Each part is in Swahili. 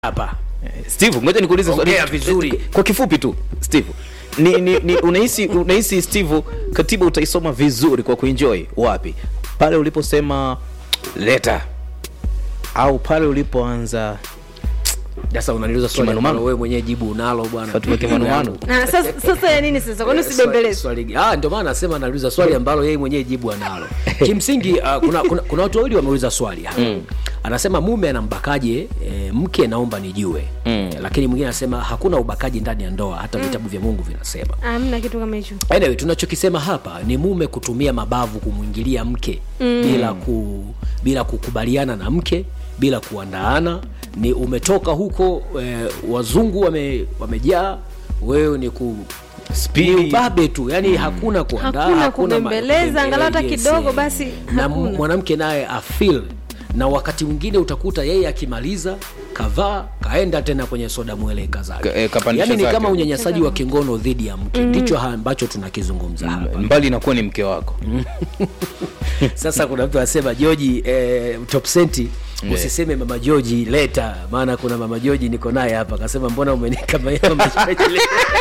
hapa Steve, ngoja nikuulize swali Ongea vizuri. kwa kifupi tu Steve. Ni, ni, ni unahisi unahisi Steve katiba utaisoma vizuri kwa kuenjoy wapi? Pale uliposema leta au pale ulipoanza sasa unaniuliza swali Kimanumanu. ambalo wewe mwenyewe jibu unalo bwana Fatuma Kimanumanu? Na sasa sasa ya nini sasa? Kwani usibembeleze? Swali- ah, ndio maana nasema anauliza swali ambalo yeye mwenyewe jibu analo. Kimsingi uh, kuna, kuna, kuna watu wawili wameuliza swali hapa. Anasema mume anambakaje e, mke naomba nijue. Lakini mwingine anasema hakuna ubakaji ndani ya ndoa hata vitabu vya Mungu vinasema. Hamna kitu kama hicho. Anyway, tunachokisema hapa ni mume kutumia mabavu kumwingilia mke bila ku, bila kukubaliana na mke bila kuandaana. Ni umetoka huko e, wazungu wame, wamejaa wewe ni ku ni Spidi. ubabe tu yani hakuna kuandaa Hakuna hakuna ma- kubembeleza, angalau hata yes, kidogo eh. basi na hakuna. mwanamke naye afil na wakati mwingine utakuta yeye akimaliza kavaa kaenda tena kwenye soda mweleka zake Ka- eh, kapandisha yani ni zake. kama unyanyasaji wa kingono dhidi ya mke ndicho ha- ambacho tunakizungumza hapa mbali inakuwa ni mke wako. sasa kuna mtu anasema joji eh, top senti usiseme mama joji leta maana kuna mama joji niko naye hapa akasema mbona umenika mama joji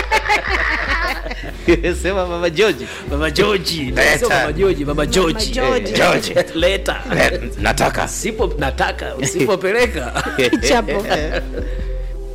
Sema mama George. mama joji Leta. Sio mama joji mama joji George. George. leta Eh, Nataka. sipo nataka usipopeleka Kichapo.